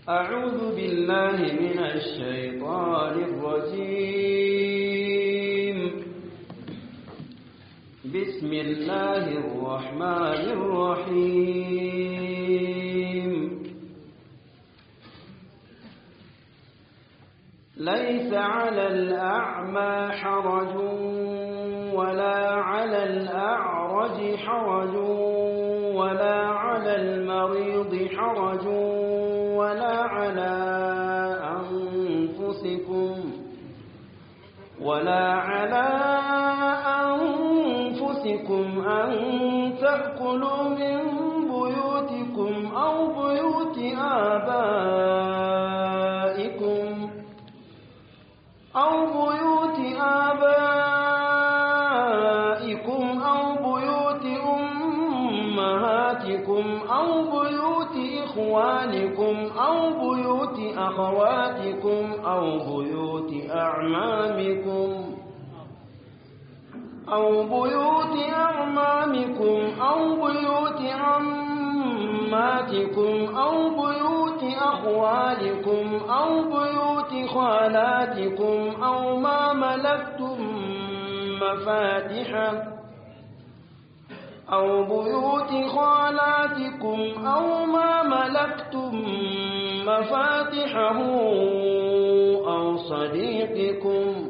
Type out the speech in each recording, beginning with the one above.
أعوذ بالله من الشيطان الرجيم بسم الله الرحمن الرحيم ليس على الأعمى حرج ولا على الأعرج حرج ولا على المريض حرج ولا على أنفسكم ولا على أنفسكم أن تأكلوا من بيوتكم أو بيوت آبائكم أو بيوت آبائكم أو بيوت أمهاتكم أو بيوت إخوانكم أو بيوت أخواتكم أو بيوت أعمامكم أو بيوت أعمامكم أو بيوت عماتكم أو بيوت أخوالكم أو بيوت خالاتكم أو ما ملكتم مفاتحه أو بيوت خالاتكم أو ما ملكتم مفاتحه أو صديقكم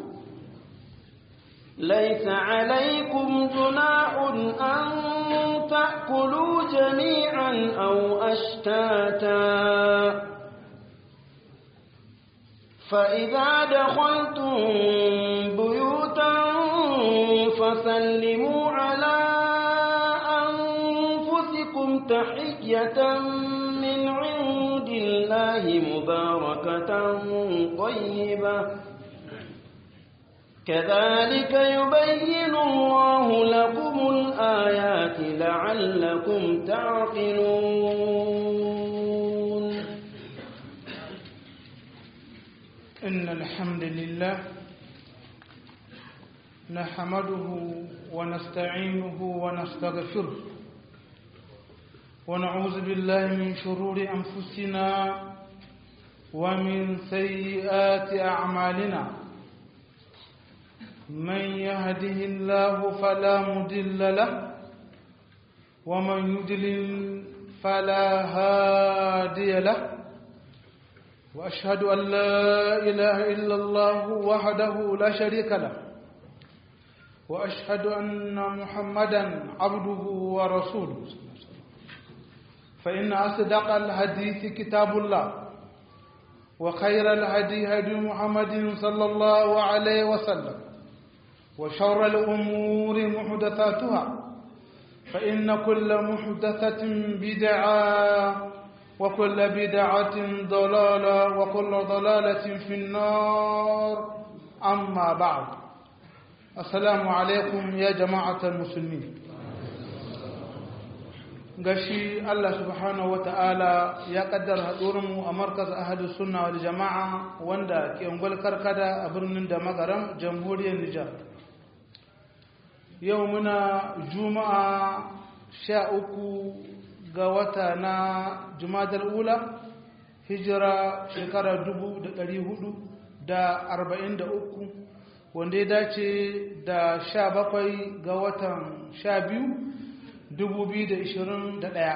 ليس عليكم جناح أن تأكلوا جميعا أو أشتاتا فإذا دخلتم بيوتا فسلموا على أنفسكم تحية من عند الله مباركة طيبة كذلك يبين الله لكم الآيات لعلكم تعقلون إن الحمد لله نحمده ونستعينه ونستغفره ونعوذ بالله من شرور أنفسنا ومن سيئات أعمالنا من يهده الله فلا مضل له ومن يضلل فلا هادي له واشهد ان لا اله الا الله وحده لا شريك له واشهد ان محمدا عبده ورسوله فان اصدق الحديث كتاب الله وخير الهدي هدي محمد صلى الله عليه وسلم وشر الأمور محدثاتها فإن كل محدثة بدعة وكل بدعة ضلالة وكل ضلالة في النار أما بعد السلام عليكم يا جماعة المسلمين gashi Allah subhanahu wa ta'ala ya kaddara haɗurinmu a markaz ahadu sunna wal jama'a wanda ke ungwal karkada a birnin da magaram jamhuriyar Nijar. yau muna juma'a sha uku ga wata na jumadar ula hijira shekara dubu da ɗari hudu da arba'in da uku wanda ya dace da sha bakwai ga watan sha biyu dubu biyu da ishirin da ɗaya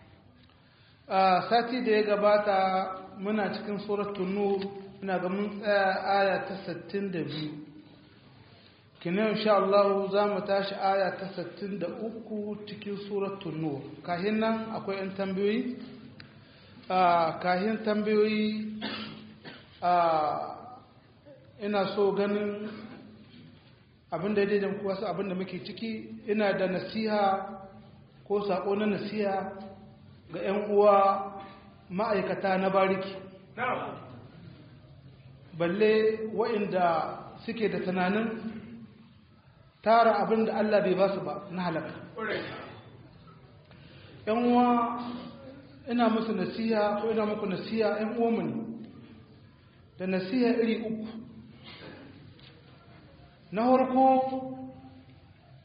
a sati da ya gabata muna cikin suratun nur muna ga mun tsaya aya ta sittin da biyu kina insha Allah za mu tashi aya ta 63 cikin suratul nur kahin nan akwai yan tambayoyi a kahin tambayoyi a ina so ganin abinda ya daidan kuwa su abinda muke ciki ina da nasiha ko sako na nasiha ga 'yan uwa ma'aikata na bariki balle wa'inda suke da tunanin tara abin da Allah bai ba su ba na halaka. ‘Yan uwa ina musu nasiha ko ina muku nasiha ‘yan uwanmu ne, da nasiha iri uku. Na harko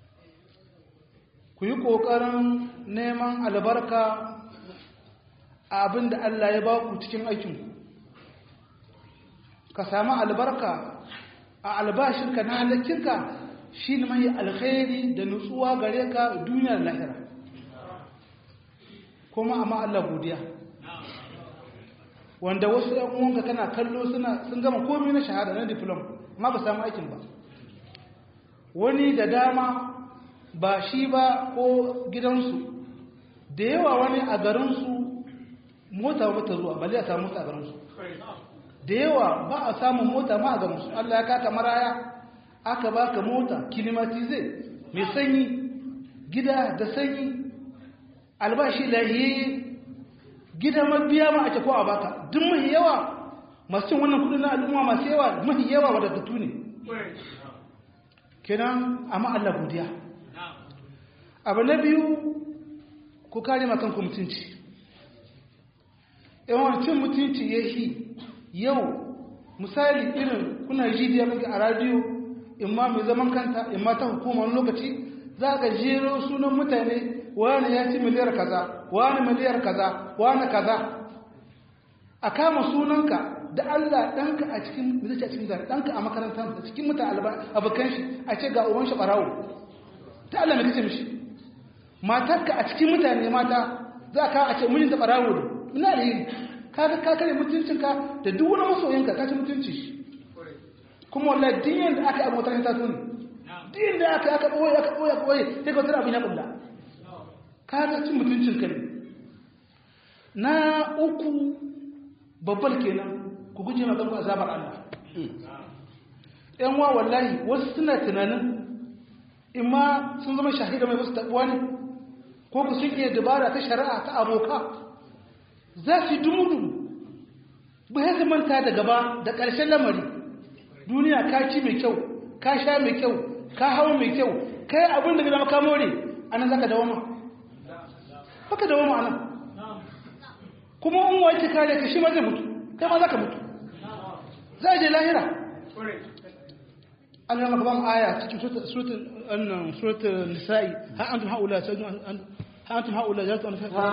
ku yi ƙoƙarin neman albarka a abin da Allah ya ba ku cikin aikinku ka samu albarka a albashinka na halittinka shi ne mai alkhairi da nutsuwa gare ka duniyar lahira kuma amma Allah godiya wanda wasu ‘yan uwanka kana kallo suna sun gama komi na shahada na diplom amma ba samu aikin ba wani da dama ba shi ba ko gidansu da yawa wani a garinsu mota mata zuwa bali a samu mota a garinsu da yawa ba a samun mota ma a garinsu Allah ya kaka maraya aka baka mota kilimatize mai sanyi gida da sanyi albashi lahiyayye gida mabiya ma ake ko a baka duk mahi yawa masu cin wannan kudin na al'umma masu yawa mahi yawa wadatattu ne kenan amma Allah godiya abu na biyu ku kare makanku mutunci yawan cin mutunci ya shi yau misali irin kuna jidiya maka a radiyo imma mai zaman kanta imma ta hukumar lokaci za ka jero sunan mutane wani ya ci miliyar kaza wani miliyar kaza wani kaza a kama sunanka da Allah ɗanka a cikin mizaci a cikin zane ɗanka a makarantar da cikin mutan abokan shi a ce ga uban shi ɓarawo ta Allah mai kace mishi matarka a cikin mutane mata za ka a ce mijinta ɓarawo ne ina da yi kaga ka kare mutuncinka da duk wani masoyinka ka ci mutunci shi kuma wallahi din yanda aka yi abotar ta tuni din da aka aka ɓoye aka ɓoye aka ɓoye sai ka wata abin ya ƙulla ka ga cin mutuncinka ne na uku babbal kenan ku guje ma kanku azabar Allah yan wa wallahi wasu suna tunanin imma sun zama shahida mai wasu tabuwa ne ko ku sun iya dabara ta shari'a ta aboka za su dumudu ba ya su manta da gaba da ƙarshen lamari duniya ka ci mai kyau ka sha mai kyau ka hau mai kyau ka yi abin da zama ka more a nan za ka dawama haka dawama a nan kuma in wace kare ka shi ma zai mutu kai ma za ka mutu za a je lahira an yi gaban aya cikin suratun nisa'i ha antum haula ha antum haula jalatu an ha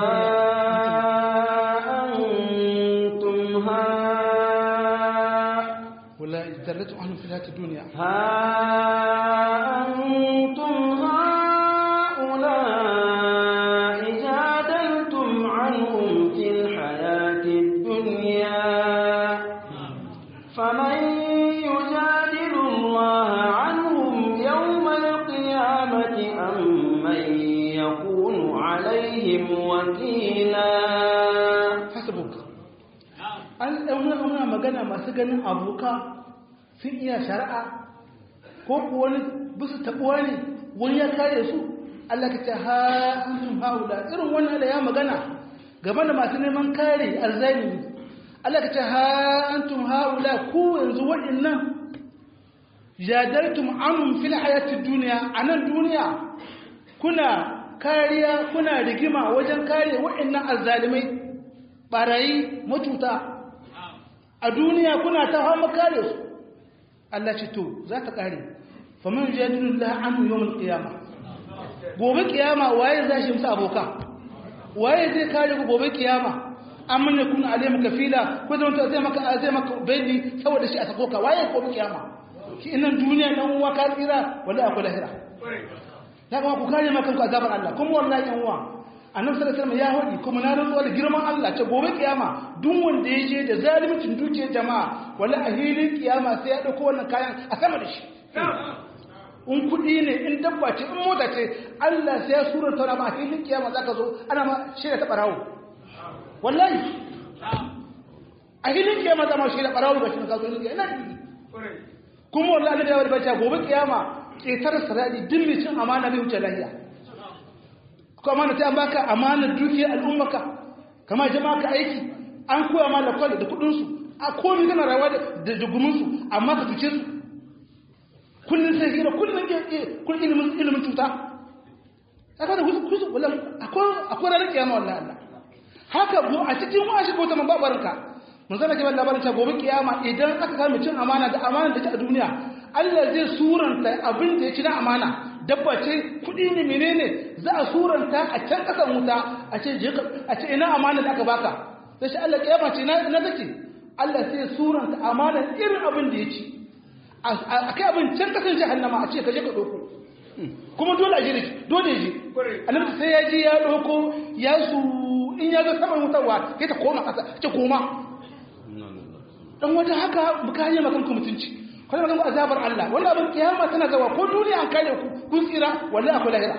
antum ha wala jalatu an fi hayati dunya ha antum haula ijadaltum anhum fil hayati dunya فمن يجادل الله عنهم يوم القيامة أم من يكون عليهم وكيلا hasabuk an ɗauna muna magana masu ganin aboka sun iya shari'a ko kuwa wani bisu taɓuwa ne wani ya kare su Allah ka ce ha antum haula irin wannan da ya magana game da masu neman kare arzalimi Allah ka ce ha antum haula ku yanzu waɗannan jadaltum anhum fil hayati dunya anan duniya kuna kariya kuna rigima wajen kare waɗannan azzalimai barayi matuta a duniya kuna ta fama kare su Allah ce to za ta kare faman jadalullah anhu yawmul qiyamah gobe kiyama waye zai shi musu aboka waye zai kare ku gobe kiyama amman ya kuna alayhi kafila ko zama ta zai maka zai maka bayani saboda shi a sako ka waye ko kiyama ki innan duniya dan uwa ka tsira wallahi akwai lahira ya kuma ku kare maka ku azabar Allah kuma wallahi yan uwa annabi sallallahu alaihi wasallam ya hodi kuma na rantsuwa da girman Allah ce gobe kiyama duk wanda ya je da zalimcin dukiyar jama'a wallahi a hilin kiyama sai ya dauko wannan kayan a sama da shi in kudi ne in dabba ce in mota ce Allah sai ya surata wani ma a hilin kiyama zaka zo ana ma shirya ta barawo wallahi a hilin kiyama zama shi da barawo ga shi ka zo hilin kiyama kuma wallahi da wani bacci gobe kiyama ketar sarari din mai cin amana bai wuce lahiya ko amana ta an baka amanar dukiyar al'ummaka kama jama'a ka aiki an koya ma da kwallo da kudin su a komai kana rayuwa da dugumin su amma ka tuce su kullun sai hira kullun kullun ilimin ilimin tuta kaga da husu husu wallahi akwai akwai ranar kiyama wallahi Allah haka go a cikin washi ko ta mababarinka mun zana kiban labarin ta gobe kiyama idan aka kama cin amana da amana da ta a duniya Allah zai suranta abin da ya ci na amana dabba ce kudi ne menene za a suranta a can kasan wuta a ce a ce ina amana da aka baka sai shi Allah kiyama ce na na take Allah sai suranta amanar irin abin da ya ci a kai abin can kasan jahannama a ce ka je ka ɗauko kuma dole a jiri dole ji annabi sai ya ji ya ɗauko ya su in ya zo saman wutarwa sai ta koma ƙasa ce koma dan wata haka buka hanyar makan ku mutunci kwanan makan ku azabar Allah wannan abin kiyama tana gawa ko duniya an kare ku kun tsira wallahi akwai lahira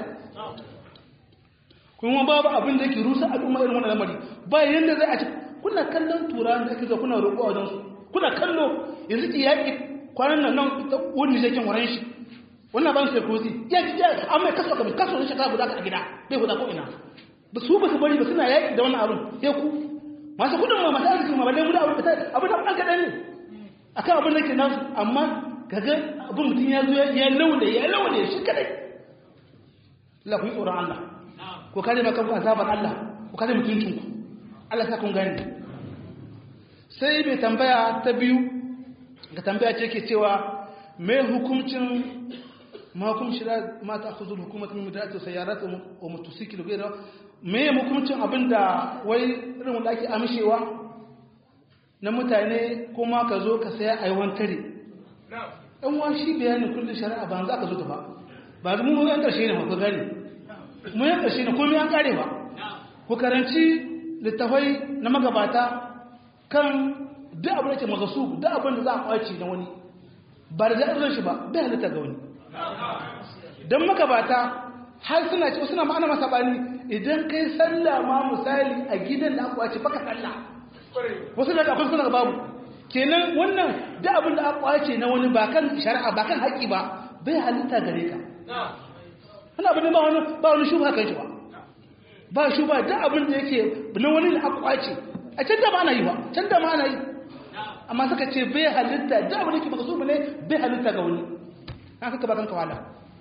kuma babu abin da yake rusa al'umma irin wannan lamari ba yanda zai a ci kuna kallon turawan da ake zo kuna roƙo a wajen su kuna kallo yanzu ki yaƙi kwanan nan nan wani zai kin waran shi wannan ban sai kozi ya ji ya amma kaso ka kaso ne shekara guda ka a gida bai guda ko ina ba su ba su bari ba suna yaƙi da wannan abin sai ku masu kudin ma masu arziki ma balle mu da abin da abin da ɗan kaɗan ne akan abin da ke nasu amma kaga abin mutum ya zo ya laule ya laule shi kadai Allah ku yi tsoron Allah ko kare maka ku azabar Allah ko kare mutuncin ku Allah sa kun gani sai mai tambaya ta biyu ga tambaya ce ke cewa me hukuncin ma hukum shira ma ta khuzul hukumat min mudatu sayyarat wa motosikil gaira me hukuncin abinda wai irin wanda ake amshewa na mutane kuma ka zo ka saya aiwan tare ɗan wa shi bayanin kullum shari'a ba za ka zo ta ba ba zama mu yan ƙarshe ne ku gani mu yan ƙarshe ne komai an ƙare ba ku karanci littafai na magabata kan duk abin da ke magasu duk abin da za a kwaci na wani ba da zaɓar shi ba bai halitta ga wani don magabata har suna ce suna ma'ana masa bani idan kai sallah ma misali a gidan da aka kwace baka sallah wasu da akwai suna babu kenan wannan duk abin da aka kwace na wani ba kan shari'a ba kan haƙƙi ba bai halitta gare ka wani abin da ba wani ba wani shuba kan shi ba ba shuba duk abin da yake na wani da aka kwace a can da ma ana yi ba can da ma ana yi amma suka ce bai halitta duk abin da yake baka so ne bai halitta ga wani haka ka ba kanka wala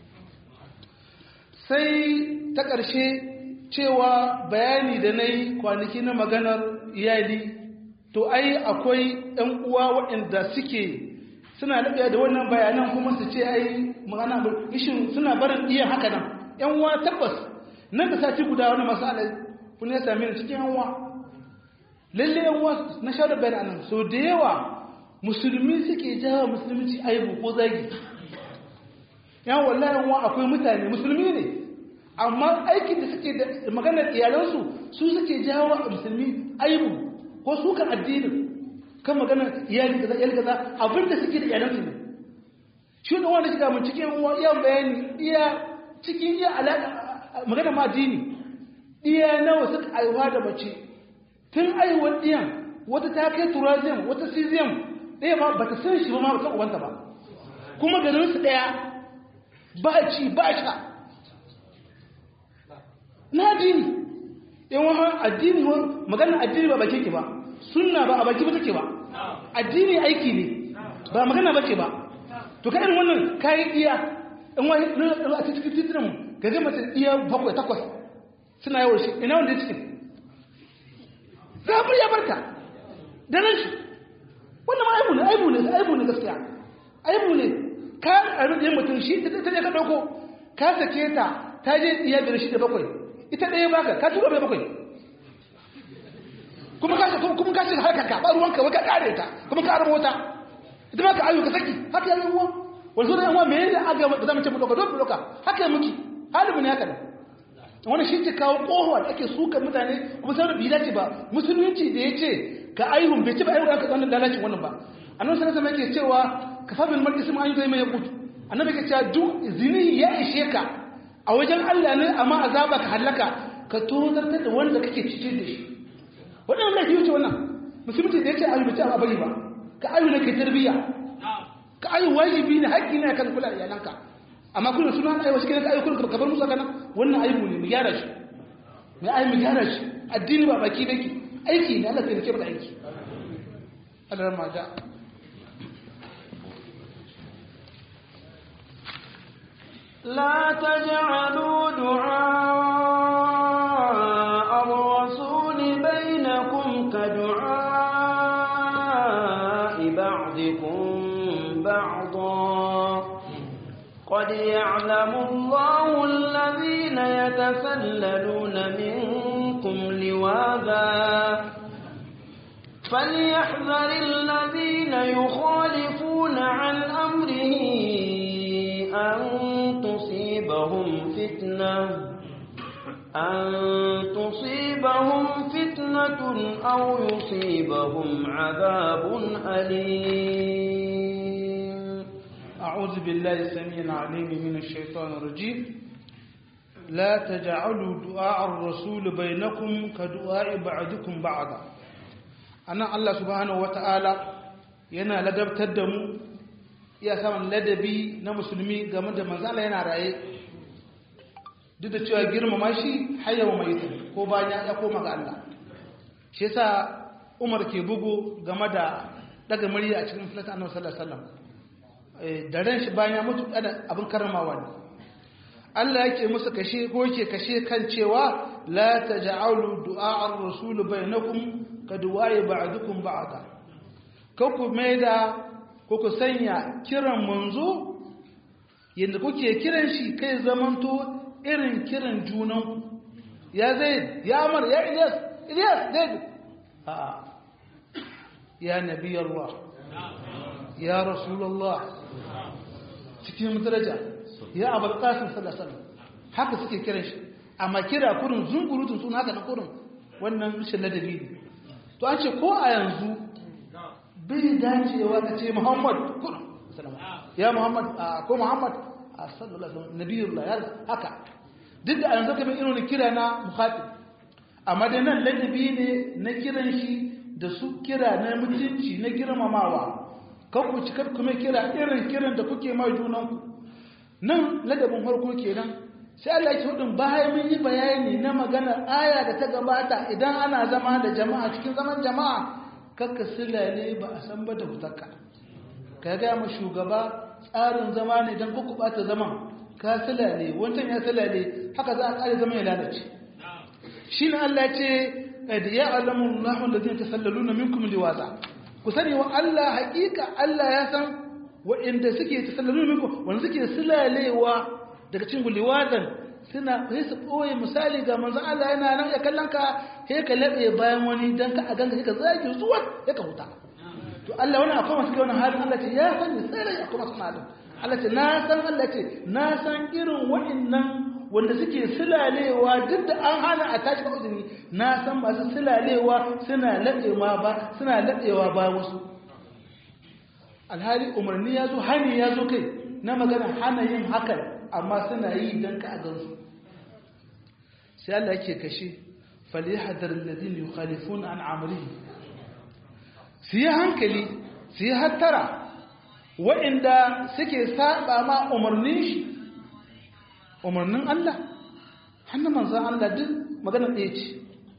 sai ta ƙarshe cewa bayani da na yi kwanaki na maganar iyali to ai akwai ‘yan uwa waɗanda suke suna daɗaya da wannan bayanan kuma su ce ai magana ishin suna barin iya haka nan ‘yan uwa tabbas nan da sati guda wani masu alai kun ya sami ni cikin ‘yan uwa lalle ‘yan uwa na sha da bayanan so da yawa musulmi suke jawa musulunci aibu ko zagi ‘yan wallahi ‘yan uwa akwai mutane musulmi ne amma aikin da suke da maganar iyalansu su suke jawo a musulmi aibu ko su kan addinin kan maganar iyali kaza iyali kaza abin da suke da iyalansu ne shi da wanda shiga mun cikin iya bayani iya cikin iya alaka maganar ma addini iya nawa suka aiwa da mace tun aiwar diyan wata ta kai turazim wata cesium ɗaya ma bata san shi ba ma ba ta uwanta ba kuma garin su ɗaya ba ci ba sha na addini in wani addini magana addini ba baki ke ba sunna ba a baki ba take ba addini aiki ne ba magana ba ce ba to kaɗin wannan kayan iya in wani a cikin titinan ga zai mace iya bakwai takwas suna yawon shi ina wanda ya cikin zafir ya barka da nan shi wannan ma aibu ne aibu ne aibu ne gaskiya aibu ne ka a rudin mutum shi ta ne ka ɗauko ka sake ta ta je iya biyar shi da bakwai ita ɗaya baka ka tura bai bakwai kuma ka kuma ka shiga harkar ka ba ruwanka wai ka kare ta kuma ka arbo ta ita ma ka ayu ka saki haka yayin uwa wani zo da yan uwa me ne aga ba za mu ce mu doka dole doka haka muke halibin haka ne wannan shi ke kawo kohuwa da ake suka mutane kuma sai bi dace ba musulunci da yace ka aihun bai ci ba aihun ka wannan lalacin wannan ba annabi sallallahu alaihi wasallam yake cewa kafa bil mar'i isma an zai mai yakutu annabi yake cewa duk zini ya ishe ka a wajen Allah ne amma azaba ka halaka ka tozartar da wanda kake cikin da shi waɗannan laifi wuce wannan musulunci da ya ce ayu bace a bari ba ka ayu ne ke tarbiyya ka ayu wajibi ne haƙƙi ne kan kula da iyalanka amma kullum suna ayu wasu kenan ka ayu kullum ka bar musu kana wannan aibu ne mu gyara shi mu ayu mu gyara shi addini ba baki baki aiki ne Allah sai ya ce mana aiki Allah ran ma da لا تجعلوا دعاء الرسول بينكم كدعاء بعضكم بعضا قد يعلم الله الذين يتسللون منكم لواذا فليحذر الذين يخالفون عن أمره أن تصيبهم فتنة أن تصيبهم فتنة أو يصيبهم عذاب أليم أعوذ بالله السميع العليم من الشيطان الرجيم لا تجعلوا دعاء الرسول بينكم كدعاء بعضكم بعضا أنا الله سبحانه وتعالى yana ladabtar da mu iya samun ladabi na musulmi game da manzala yana raye duk da cewa girmama shi hayyawa mai ko bayan ya koma ga Allah shi yasa Umar ke bugu game da daga murya a cikin filata annabi sallallahu alaihi wasallam da ran shi bayan ya mutu kada abin karramawa ne Allah yake musu kashe ko yake kashe kan cewa la taj'alu du'a ar-rasul bainakum ka du'a'i ba'dukum ba'da ka ku maida ko ku sanya kiran manzo yanda kuke kiran shi kai zamanto irin kiran junan ya zaid ya amar ya ilyas ilyas zaid a ya nabi Allah ya rasulullah cikin daraja ya abul qasim sallallahu alaihi wasallam haka suke kiran shi amma kira kurin zungurutun sun haka na kurin wannan rashin ladabi ne to an ce ko a yanzu bai dacewa ka ce muhammad kurin ya muhammad ko muhammad sallallahu alaihi wasallam nabiyullah ya haka duk da yanzu kamar irin kira na muhatib amma dai nan ladabi ne na kiran shi da su kira na mutunci na girmamawa kan ku cikar kuma kira irin kiran da kuke mai junanku nan ladabin farko kenan sai Allah ya hudun bayan mun yi bayani na maganar aya da ta gabata idan ana zama da jama'a cikin zaman jama'a kakka silale ba a san ba da hutarka ka ga mu shugaba tsarin zama ne dan ku bata zaman ka silale wancan ya silale haka za a kare zaman ya lalace shine Allah ya ce qad ya'lamu Allahu alladhina tasallaluna minkum liwaza ku sani wa Allah haƙiƙa Allah ya san waɗanda suke tasallaluna minkum wanda suke silalewa daga cikin liwazan suna sai su ɓoye misali ga manzon Allah yana nan ya kallon ka sai ka laɓe bayan wani dan ka a ganga sai ka zage zuwa sai ka huta to Allah wani akwai masu kai wannan halin Allah ce ya sani sai rai akwai masu halin Allah ce na san Allah ce na san irin waɗannan wanda suke silalewa duk da an hana a tashi ba uzuri na san masu silalewa suna laɗewa ba suna laɗewa ba wasu alhali umarni ya zo hani ya zo kai na magana hana yin hakan amma suna yi don ka a gansu sai Allah yake kashe falihadar alladhina yukhalifuna an amrihi su yi hankali su yi hattara waɗanda suke saba ma umarnin shi umarnin Allah hannun manzan Allah duk magana ɗaya ce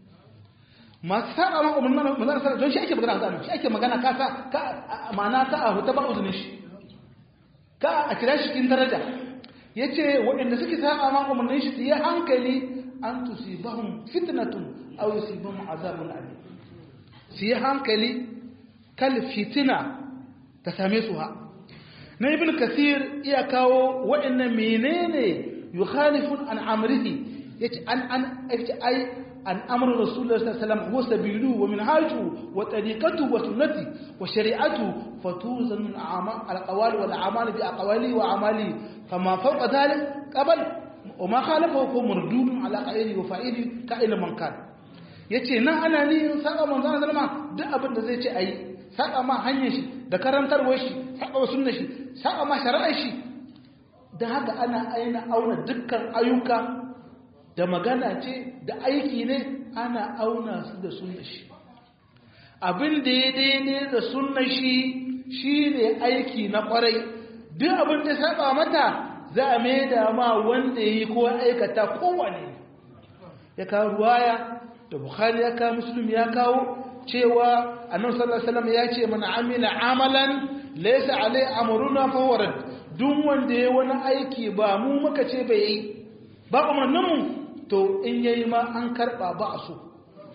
masu saba ma umarnin manzan Allah don shi ake magana zanen shi ake magana kasa ka ma'ana ka a huta ba uzunin shi ka a kira shi cikin daraja ya ce waɗanda suke saba ma umarnin shi su yi hankali an tusibahum fitnatun aw yusibahum azabun alim su yi hankali kal fitina ta same su ha na ibn kasir iya kawo waɗannan menene yukhalifun an amrihi yace an an yace ai an amru rasulullah sallallahu alaihi wasallam huwa sabilu wa minhaju wa tariqatu wa sunnati wa shari'atu fatuzan al aqwal wal a'mal bi aqwali wa amali fama fawqa dhalik qabl wa ma khalafahu fa mardudun ala qa'ili wa fa'ili ka'ila man kan yace nan ana ni saka manzon sallama duk abin da zai ce ayi saka ma hanyar shi da karantarwar shi saka wa sunnar shi saka ma shari'ar shi da haka ana aina auna dukkan ayyuka da magana ce da aiki ne ana auna su da sunna shi abin da ya daidai da sunna shi shi ne aiki na kwarai duk abin da saba mata za a mai da ma wanda ya yi ko aikata kowane ya kawo ruwaya da bukhari ya kawo muslim ya kawo cewa annabi sallallahu alaihi wasallam ya ce man amila amalan laysa alai amruna fa warad duk wanda ya wani aiki ba mu muka ce bai yi ba umarnin mu to in yayi ma an karba ba a so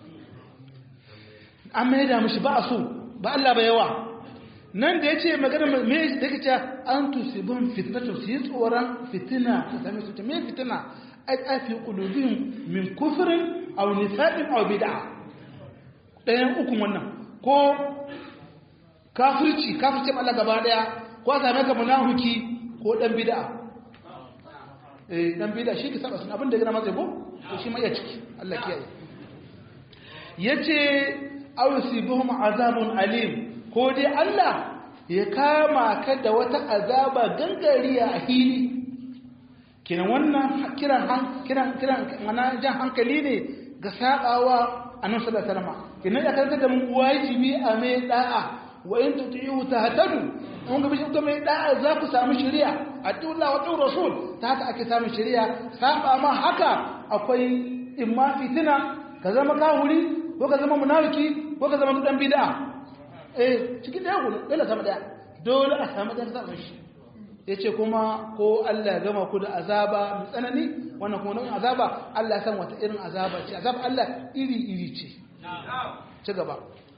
an mai da mishi ba a so ba Allah ba yawa nan da yace magana me da kace an tusibun fitnatu su yi tsoron fitina ta same su ta me fitina ai afi qulubihim min kufrin aw nifaqin aw bid'ah ɗayan ukun wannan ko kafirci kafirci Allah gaba daya ko a same ka munafiki ko dan bid'a eh dan bid'a shi ke saba sun abin da gina masa ko to shi ma iya ciki Allah kiyaye yace aw yusibuhum azabun alim ko dai Allah ya kama ka da wata azaba gangariya a hili kiran wannan kiran kiran kiran mana jan hankali ne ga sabawa annabi sallallahu alaihi wasallam kinan ya karanta da mu wajibi a mai da'a wa in tuti'u tahtadu mun ga bishin mai da'a za ku samu shari'a atiullah wa tur rasul ta haka ake samu shari'a saba ma haka akwai imma fitina ka zama kafiri ko ka zama munafiki ko ka zama dan bid'a eh cikin da yau dole sama daya dole a samu dan samu shi yace kuma ko Allah ya gama ku da azaba mai tsanani wannan kuma nau'in azaba Allah ya san wata irin azaba ce azaba Allah iri iri ce ci gaba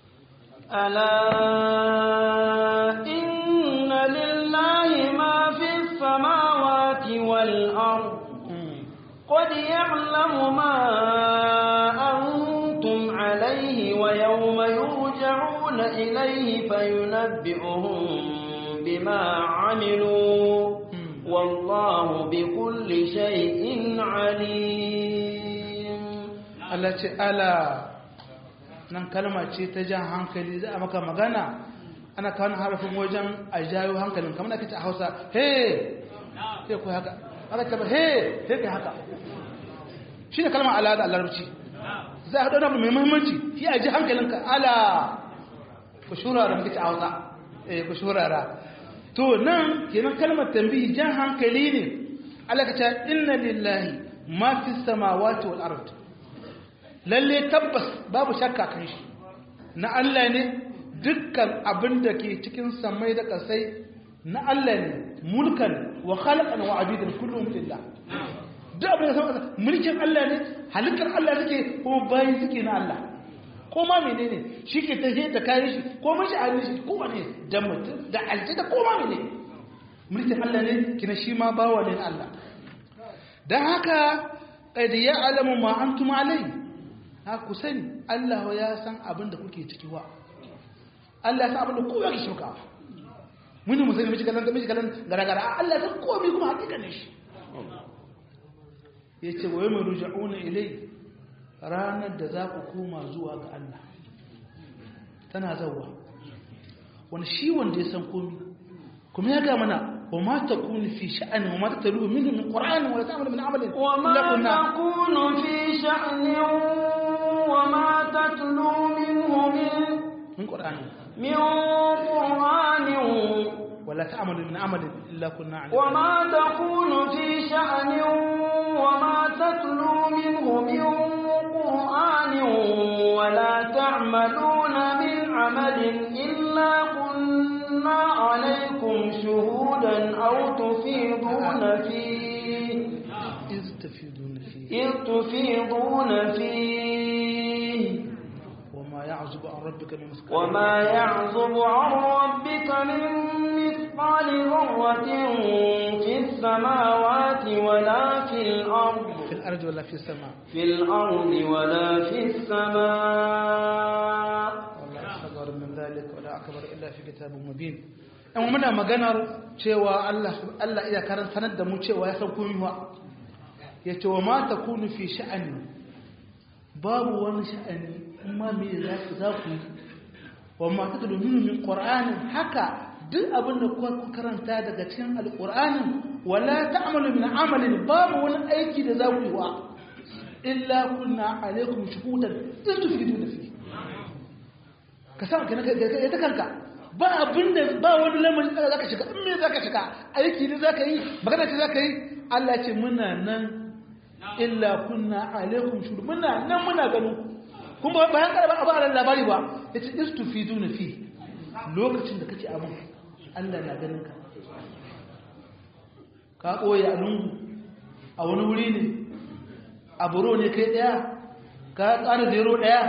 ألا إن لله ما في السماوات والأرض قد يعلم ما أنتم عليه ويوم يرجعون إليه فينبئهم بما عملوا والله بكل شيء عليم التي ألا nan kalma ce ta jan hankali za a maka magana ana kawo harafin wajen a jayo hankalin kamar ake ce a hausa he he ku haka aka ce he he kai haka shi ne kalmar ala da alarabci za a haɗu da mai muhimmanci shi a ji hankalinka ala ku shurara muke ce a hausa eh ku shurara to nan kenan kalmar tambihi jan hankali ne Allah ka ce inna lillahi ma fi samawati wal ard lalle tabbas babu shakka kan shi na Allah ne dukkan abin da ke cikin samai da kasai na Allah ne mulkan wa khalqan wa abidan kullum lillah duk abin da sama mulkin Allah ne halittar Allah suke ko bayi suke na Allah ko ma menene shi ke tafiye da kayan shi ko mashi a shi ko wane da mutum da alji da ko ma menene mulkin Allah ne kina shi ma bawa ne na Allah dan haka qad ya'lamu ma antum alayhi ha ku sani Allah ya san abin da kuke ciki wa Allah ya san abin da kowa ke shuka muni mu sani miji kalan da miji kalan garagara Allah ya san komai kuma hakika ne shi yace wa yawma ruja'una ilai ranar da za ku koma zuwa ga Allah tana zawwa wani shi wanda ya san komai kuma ya ga mana wa ma takunu fi sha'ani wa ma tatalu minhu min qur'ani wa la ta'malu min amalin وما تكون في شأن وما تتلو منه من min qur'ani من قرآن ولا تعمل من عمل إلا كنا عليه وما تكون في شأن وما تتلو منه من قرآن ولا تعملون من عمل إلا كنا عليكم شهودا أو تفيضون فيه إذ تفيدون فيه إذ تفيضون فيه وما يعزب عن ربك من مثقال وما يعزب عن ربك من مثقال ذرة في السماوات ولا في الأرض في الأرض ولا في السماء في الأرض ولا في السماء ولا أصغر من ذلك ولا أكبر إلا في كتاب مبين in muna maganar cewa Allah Allah iya karan sanar da mu cewa ya san komai wa ya ce wa ma takunu fi sha'ani babu wani sha'ani amma me za ku za ku yi wa ma tatlu minhu min qur'anin haka duk abin da kuka karanta daga cikin alqur'anin wala ta'malu min amalin babu wani aiki da za ku yi wa illa kunna alaikum shuhudan istufiduna fi ka sa ka ta kanka ba abinda ba wani lamarin da zaka shiga in me zaka shiga aiki ne zaka yi magana ce zaka yi Allah ce muna nan illa kunna alaikum shuhud muna nan muna ganin kuma bayan kada ba a ba labari ba yace istufiduna fi lokacin da kake abin Allah na ganin ka ka koyi a lungu a wani wuri ne a buro ne kai daya ka tsara zero daya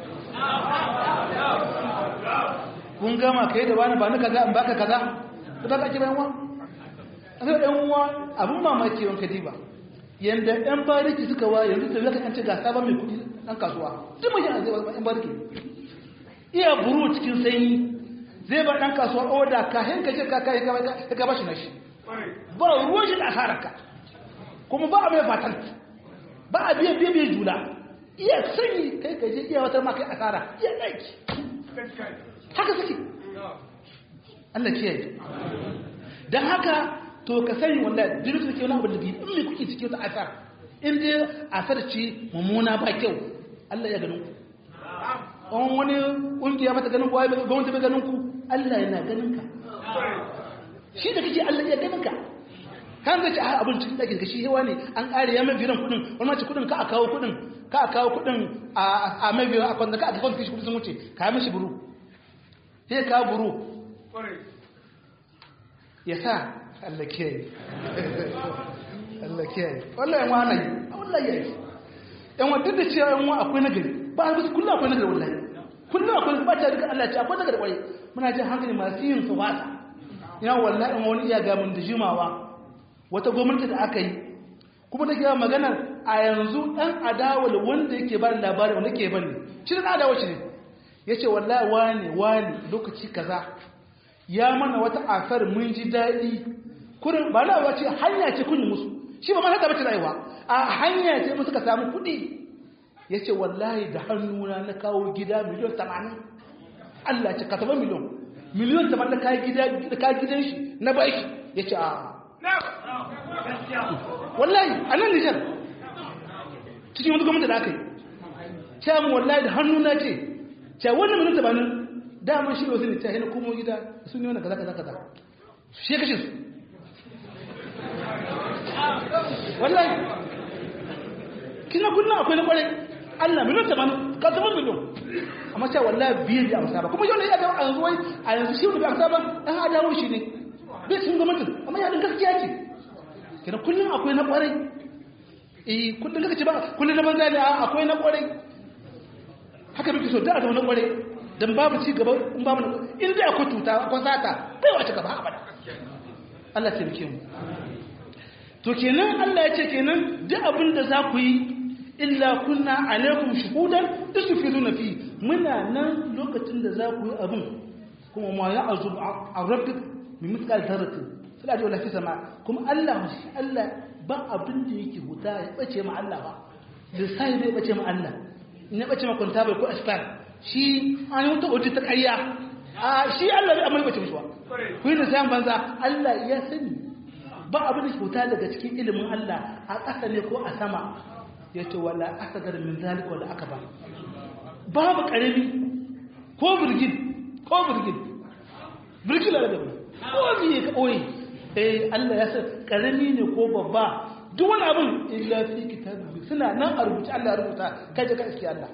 kun gama kai da wani ba ni kaza in baka kaza ko ta kake bayan wa sai ɗan uwa abun mamaki wanka diba yanda ɗan bariki suka wa yanzu da zaka kance ga sabon mai kuɗi ɗan kasuwa duk mai yana zai ɗan bariki iya buru cikin sanyi zai ba ɗan kasuwa oda ka hinka ce ka kai ka bashi na shi ba ruwan shi da asararka kuma ba a mai fatan ba a biya biya biya jula iya sanyi kai ka je iya wata ma kai asara iya ɗaki haka suke Allah kiyaye don haka to ka sani wallahi duk da ke wani abu da biyu in me kuke cikin wata asar in dai asar ce mummuna ba kyau Allah ya ganin ku an wani kungiya mata ganin ku ai gwamnati bai ganin ku Allah yana ganin ka shi da kake Allah ya ganin ka kan zai ce a abin cikin ɗakin ka shi hewa ne an ƙare ya mai biran kuɗin wani mace kuɗin ka a kawo kuɗin ka a kawo kuɗin a mai biran a kwanta ka a kwanta kashi kuɗin sun wuce ka mishi buru sai ka buru ya sa Allah kiyaye Allah kiyaye wallahi yan wani wallahi yayi yan wa duk da cewa yan wa akwai nagari ba a bisa kullum akwai nagari wallahi kullum akwai ba ta duka Allah ce akwai nagari kwarai muna jin hankali masu yin su wasa ina wallahi yan wani iya gamin da jimawa wata gwamnati da aka yi kuma da kira maganar a yanzu ɗan adawa da wanda yake ba labarin wanda ke bane shi da adawa shi ne ya ce wallahi wani wani lokaci kaza ya mana wata asar mun ji daɗi kurin ba na wace hanya ce kun musu shi ba ma haka bace rayuwa a hanya ce musu ka samu kuɗi ya ce wallahi da hannuna na kawo gida miliyon tamanin Allah ce ka taɓa miliyon miliyon tamanin da kayi gidan shi na baki ya ce a wallahi a nan nijar cikin wani gwamnati da aka yi ce mu wallahi da hannuna ce ce wannan miliyon tamanin damar shi wasu ne ta hina kuma gida sun yi wani kaza kaza kaza shi ya kashe su wallahi kina kunna akwai na kwarai Allah miliyan tamanin ka zama miliyan amma cewa wallahi biyu da amsa ba kuma yau ne ya dawo a yanzu wai a yanzu shi wani bai amsa ba dan adawo shi ne bai sun ga mutum amma ya gaskiya ce kina kullum akwai na kwarai eh kullum kaka ce ba kullum na banza ne akwai na kwarai haka muke so da a zama na kwarai dan babu ci gaba in babu in dai akwai tuta akwai sata bai wace gaba abada Allah ya taimake mu to kenan Allah ya ce kenan duk abin da za ku yi illa kunna alaikum shuhudan tusfiduna fi muna nan lokacin da za ku yi abin kuma ma ya azub an rabbik min mithqal dharrati fil ardi wala fi sama kuma Allah shi Allah ba abin da yake huta ya bace ma Allah ba lissahi bai bace ma Allah in ya bace ma kwanta bai ko asfar shi an yi wata oji ta ƙarya a shi Allah bai amma bace mishi ba ku yi lissahin banza Allah ya sani ba abin da ke huta daga cikin ilimin Allah a ƙasa ne ko a sama ya ce wala asagar min zalika wala akaba babu karami ko birgin ko birgin birgin la da ko mi ka oyi eh Allah ya san karami ne ko babba duk wani abin illa fi kitabin suna nan a rubuce Allah ya rubuta kai da ka iske Allah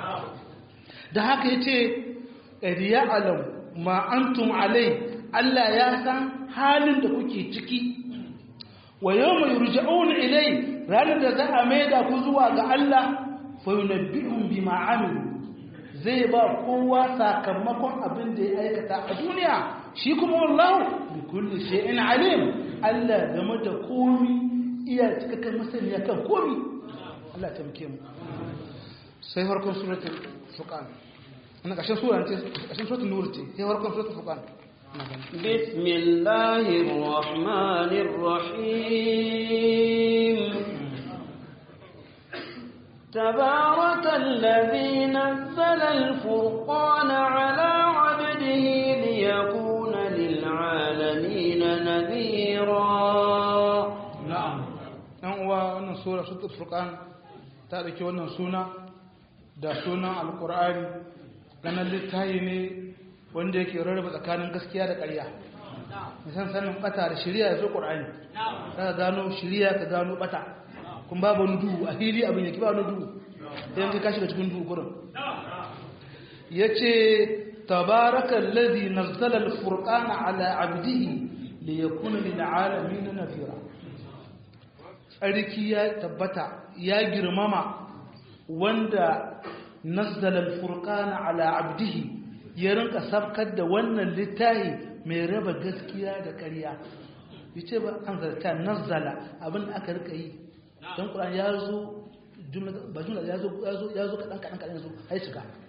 da haka yace riya alam ma antum alai Allah ya san halin da kuke ciki wa yawma yurja'una ilai ranar da za a maida ku zuwa ga Allah fa yunabbi'um bima amilu zai ba kowa sakamakon abin da ya aikata a duniya shi kuma wallahu bi kulli shay'in alim Allah game da komi iya cikakken masaniya kan komi Allah ta muke mu sai harkon suratul furqan ana kashin sura ce kashin suratul nur ce sai harkon suratul furqan بسم الله الرحمن الرحيم تبارك الذي نزل الفرقان على عبده ليكون للعالمين نذيرا na'am dan uwa wannan sura suratul furqan ta dauki wannan suna da sunan alqur'ani ganin littafi ne wanda yake rarraba tsakanin gaskiya da ƙarya musan sanin bata da shari'a da zo qur'ani ka gano shari'a ka gano bata kun babu wani duhu a fili abin yake ba wani duhu sai ka kashi da cikin duhu gurin yace tabarakal ladhi nazzala al-furqana ala 'abdihi liyakuna lil 'alamin nadhira tsarki ya tabbata ya girmama wanda nazzala al-furqana ala 'abdihi ya rinka sabkar da wannan littahi mai raba gaskiya da ƙarya yace ba an zarta nazzala abin da aka rika yi don Qur'an ya zo ba jumla ya zo ya zo ya zo kadan kadan kadan zo ai shiga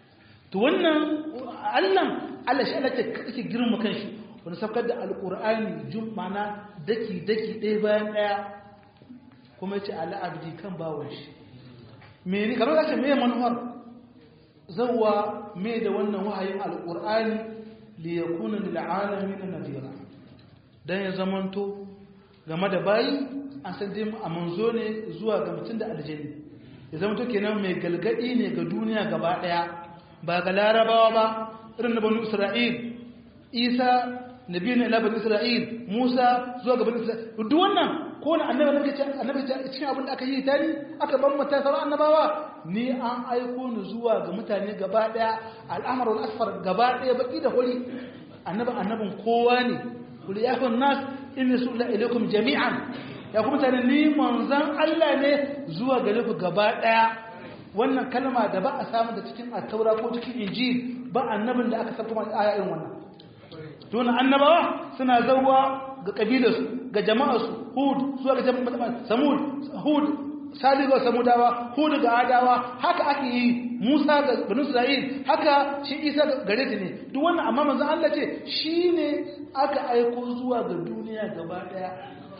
to wannan Allah Allah shi Allah ke girma kanshi wani saukar da alqur'ani jumana daki daki ɗaya bayan ɗaya kuma yace ala abdi kan bawon shi me kamar kace me manuwar zawwa me da wannan wahayin alqur'ani li yakuna lil alamin nadira dan ya zamanto game da bayi an san dai a manzo ne zuwa ga mutum da aljanni ya zamanto kenan mai galgadi ne ga duniya gaba daya ba ga larabawa ba irin na banu isra'il isa nabi ne ila banu isra'il musa zuwa ga banu isra'il duk wannan ko na annabi annabi ce annabi ce cikin abin da aka yi tani aka ban mata sauran annabawa ni an aiko ni zuwa ga mutane gaba daya al'amar wal asfar gaba daya baki da hori annabi annabin kowa ne kul ya kun nas inni sulla ilaikum jami'an ya kuma mutane ni manzon Allah ne zuwa gare ku gaba daya wannan kalma da ba a samu da cikin attaura ko cikin injil ba annabin da aka sarfa aya irin wannan don annabawa suna zawwa ga kabilarsu ga jama'arsu hud zuwa ga jama'ar samud hud sali ga samudawa hud ga adawa haka ake yi musa ga banu isra'il haka shi isa gare ta ne duk wannan amma manzon Allah ce shine aka aiko zuwa ga duniya gaba daya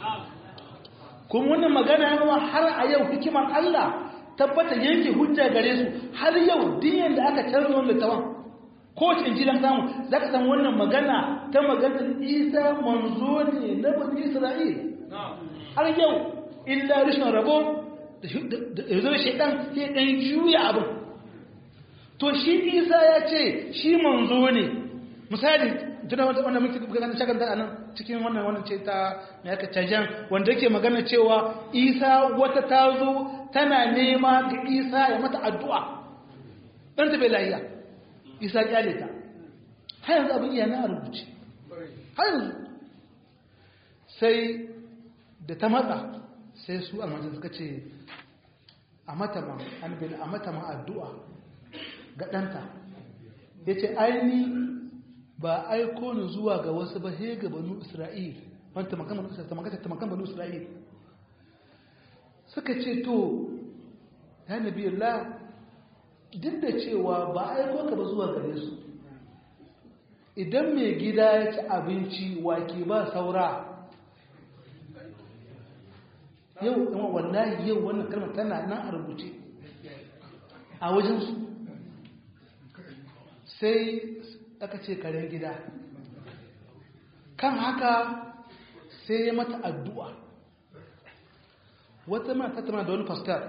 kuma wannan magana yawa har a yau hikimar Allah tabbata yanke hujja gare su har yau diyan da aka canza wannan tawan ko wace injilan samu za ka san wannan magana ta maganar isa manzo ne na bani isra'il har yau illa rashin rabo da zo shaidan sai dan juya abin to shi isa ya ce shi manzo ne misali tuna wanda wanda muke kuka ganin shakan da nan cikin wannan wannan ce ta mai aka cajan wanda yake magana cewa isa wata ta zo tana nema ga isa ya mata addu'a dan ta bai lahiya isa kyale ta har yanzu abin iya na rubuce har yanzu sai da ta matsa sai su almajin suka ce a mata ma albin a mata ma addu'a ga ɗanta ya ce aini ba aiko ni zuwa ga wasu ba he ga banu isra'il wanta tamakan banu isra'il suka ce to ya nabi Allah duk da cewa ba aiko ka ba zuwa gare su idan mai gida ya ci abinci wake ba saura yau ɗan wallahi yau wannan kalmar tana nan a rubuce a wajensu sai aka ce karen gida kan haka sai ya mata addu'a wata mata tana da wani fastar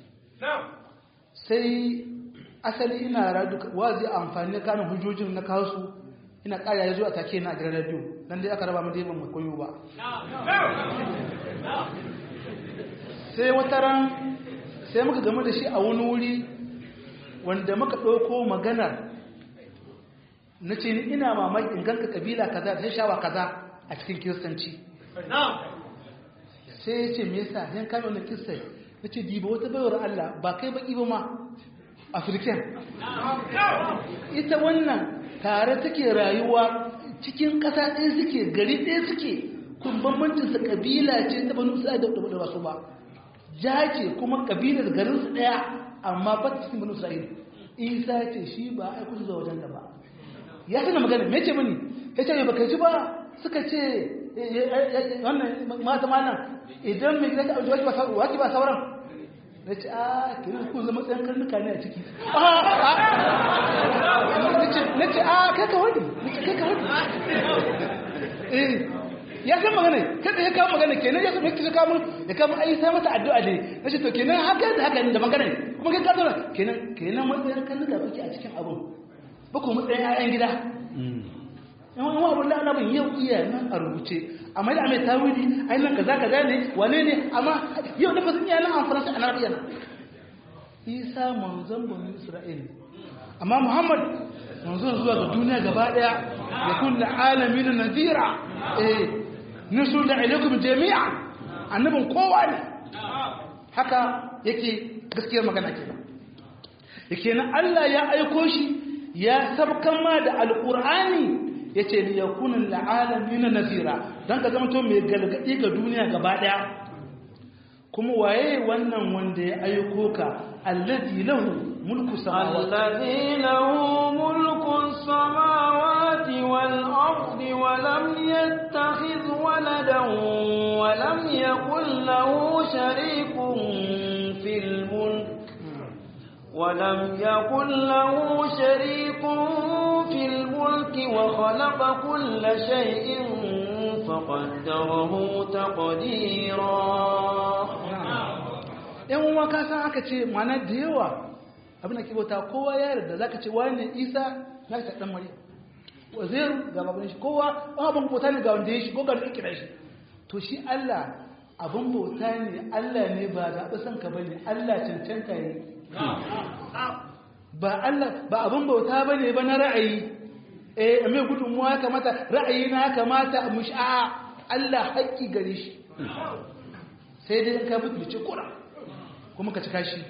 sai asali ina radu wazi amfani da kanin hujjojin na kawo su ina ƙara ya zuwa take na gidan radio dan dai aka raba mu dai ban koyo ba sai wata ran sai muka game da shi a wani wuri wanda muka ɗauko maganar na ce ni ina mamaki in ganka kabila kaza da shawa kaza a cikin kiristanci sai ya ce me yasa yan kame wani kirista na ce diba wata baiwar Allah ba kai baki ba ma afirken ita wannan tare take rayuwa cikin ƙasa ɗaya suke gari ɗaya suke kun bambancinsa ƙabila ce ta banu sa'a da ba su ba ja ce kuma ƙabilar garinsu ɗaya amma ba ta cikin banu sa'id isa ce shi ba a aiko su zuwa wajen da ba ya tana magana me ce mini ya ce ba kai ji ba suka ce wannan mata mana idan mai gida ta aure waki ba sauran na ce a kiri ku zama tsayan karnuka ne a ciki na ce a kai ka wani na ce kai ka wani ya san magana kada ya kawo magana kenan ya san yake kawo ya kawo ai sai mata addu'a ne na ce to kenan haka da haka da magana ne kuma kai ka zauna kenan kenan matsayin karnuka kuke a cikin abun ba ku matsayin 'ya'yan gida yan wani abun da annabin yau iya nan a rubuce amma da mai tawili ai nan kaza kaza ne wane ne amma yau da fasin iya nan an faransa a nan yana isa manzon bani isra'il amma muhammad manzon zuwa ga duniya gaba daya ya kun da alamin nadira eh nisu da ilaikum jami'a annabin kowa ne haka yake gaskiyar magana kenan yake nan Allah ya aiko shi ya sabkan ma da alqur'ani ya ce ni ya kunin la'alami na nazira don ka zama to mai galgadi ga duniya gaba daya kuma waye wannan wanda ya aiko ka alladhi lahu mulku samawati الذي له ملك السماوات والأرض ولم يتخذ ولدا ولم يكن له شريك في الملك ولم يكن له شريك في الملك وخلق كل شيء فقدره تقديرا yan uwa ka san aka ce mana da yawa abin da ke bauta kowa ya yarda zaka ce wani isa na ta dan maryam wazir ga baban shi kowa an abin bauta ne ga wanda ya shi ko ga kira shi to shi Allah abin bauta ne Allah ne ba zaɓi son ka bane Allah cancanta ne ba Allah ba abin bauta bane ba na ra'ayi eh mai gudunmuwa ya kamata ra'ayi na kamata mu sha'a Allah haƙƙi gare shi sai dai in ka mutu da ce kura kuma ka cika shi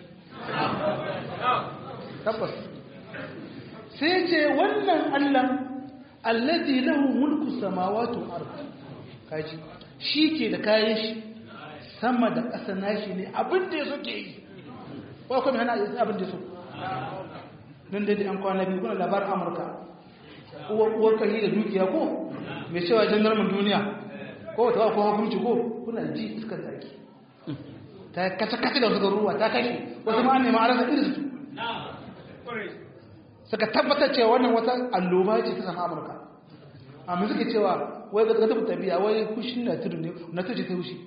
tabbas sai ce wannan Allah allazi lahu mulku samawati wal ard kaji shi ke da kayan shi sama da ƙasa nashi ne abin da yaso ke yi ko kuma hana yi abin da yaso nan dai an kwana biyu kuna labarin Amurka uwar uwar kai da dukiya ko mai cewa jandarman duniya ko ta ko hukunci ko kuna ji iskar zaki ta kace-kace da wasu ruwa ta kashe wasu ma nema a rasa irin su suka tabbatar cewa wannan wata alloba ce ta sama amurka amma suke cewa wai ga gaba tabiya wai kushin na tudu ne na tudu ta hushi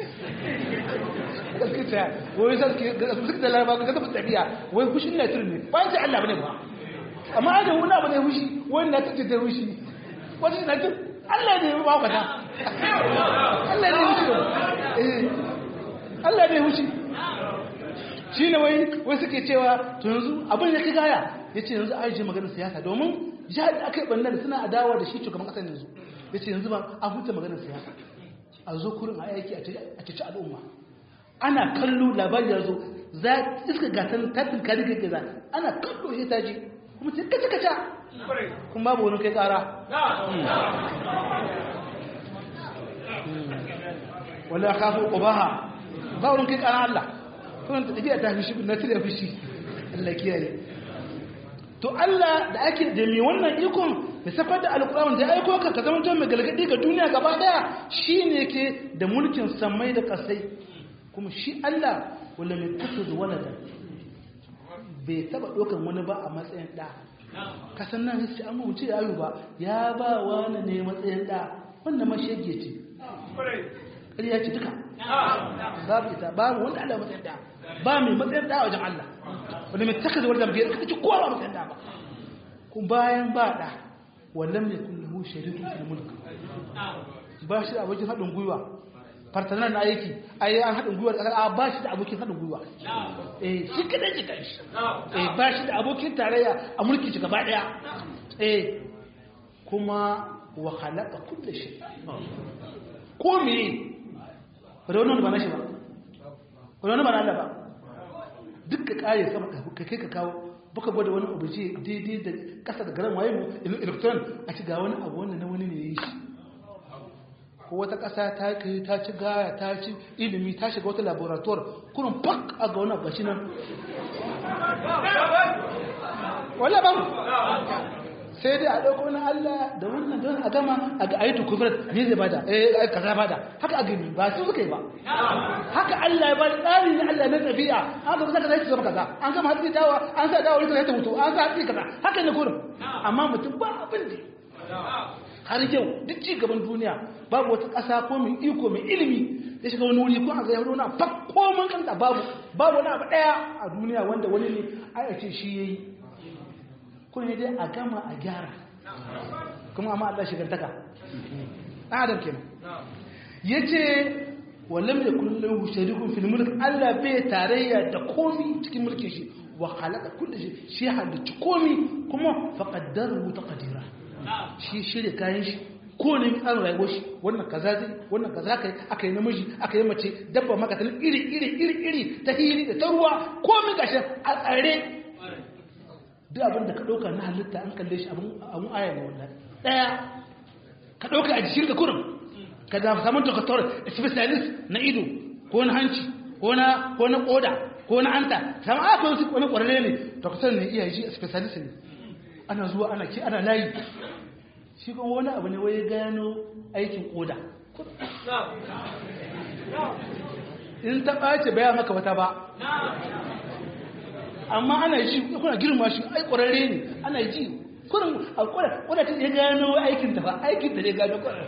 gaskiya wai sa suke da laraba ga gaba tabiya wai kushin na tudu ne ba ce Allah bane ba amma ada wani abu ne hushi wani na tudu ta hushi wani na tudu Allah ne ba ka ta Allah ne hushi eh Allah ne hushi shi ne wai wai suke cewa to yanzu abin ya ki gaya ya ce yanzu ajiye maganar siyasa domin jihar da aka yi ɓannar suna adawa da shi shugaban ƙasar yanzu ya ce yanzu ba a huta maganar siyasa a zo kurin a aiki a cici al'umma ana kallo labari ya zo za iska gasar tattin kari kai gaza ana kallo ya ta ji kuma ce kaca kaca kuma babu wani kai ƙara wala kafu ƙubaha ba wurin kai ƙara Allah kuma ta tafiya ta fushi na tire fushi Allah kiyaye to Allah da ake da mai wannan ikon da safar da alƙur'ani da aiko ka ka zama mai galgadi ga duniya gaba daya shine ke da mulkin samai da kasai kuma shi Allah wala mai kutu da walada bai taba ɗaukar wani ba a matsayin ɗa kasan nan sai an wuce da ayu ba ya ba wani ne matsayin ɗa wannan mashege ce ƙarya ce duka babu ita babu wanda Allah matsayin ɗa ba mai matsayin ɗa wajen Allah wanda mai taka zuwar zamfiyar ka ci kowa ba matsayin ɗa ba kun bayan ba ɗa wallan mai kullu sharikun fil mulk ba shi da abokin haɗin gwiwa fartanar na aiki a yi an haɗin gwiwa a ba shi da abokin haɗin gwiwa eh shi kaɗai shi kai eh ba shi da abokin tarayya a mulki shi gaba ɗaya eh kuma wa halaka kulle shi ko me raunin ba na shi ba raunin ba na Allah ba duk ka kare sama ka kai ka kawo baka gwada wani abu ce daidai da ƙasa da garan waye mu electron a ci ga wani abu wanda na wani ne ya yi shi ko wata ƙasa ta kai ta ci gaya ta ci ilimi ta shiga wata laboratoire kurin fak a ga wani gashi nan wala ba sai dai a ɗauko na Allah da wannan don a gama a ga ayyukan kufirar ne zai bada eh kaza bada haka a gani ba su suka yi ba haka Allah ya bada tsari na Allah na tafiya an ga zaka zai zama kaza an gama hatsi dawa an sa dawa ita ta mutu an sa hatsi kaza haka ne kurin amma mutum ba abin da har yau duk ci gaban duniya babu wata ƙasa ko mai iko mai ilimi ya shiga wani wuri ko a ga yaro na fak ko mun kanta babu babu wani abu daya a duniya wanda wani ne a ce shi yayi ko ne dai a gama a gyara kuma amma Allah shigantaka adam kenan yace wallam yakul lahu sharikun fil mulk Allah bai tarayya da komi cikin mulkin shi wa khalaqa kulli shay shi halicci komi kuma faqaddarahu taqdira shi shirya kayan shi ko ne tsarin rayuwar shi wannan kaza zai wannan kaza kai aka yi namiji aka yi mace dabba maka talin iri iri iri iri ta hili da ta ruwa ko min gashi a tsare duk abin da ka ɗauka na halitta an kalle shi abin aya ne wallahi ɗaya ka ɗauka a jikin ka kurin ka da samun doktor specialist na ido ko na hanci ko na ko na koda ko na anta sama aka yi wani kwararre ne doktor ne iya ji specialist ne ana zuwa ana ki ana layi shi kuma wani abu ne wai ya gano aikin koda in ta ɓace baya maka wata ba amma ana ji kuna girma shi ai kwararre ne ana ji kurin a kwada kwada ta ya gano aikin ta ba aikin ta ne gano kwarar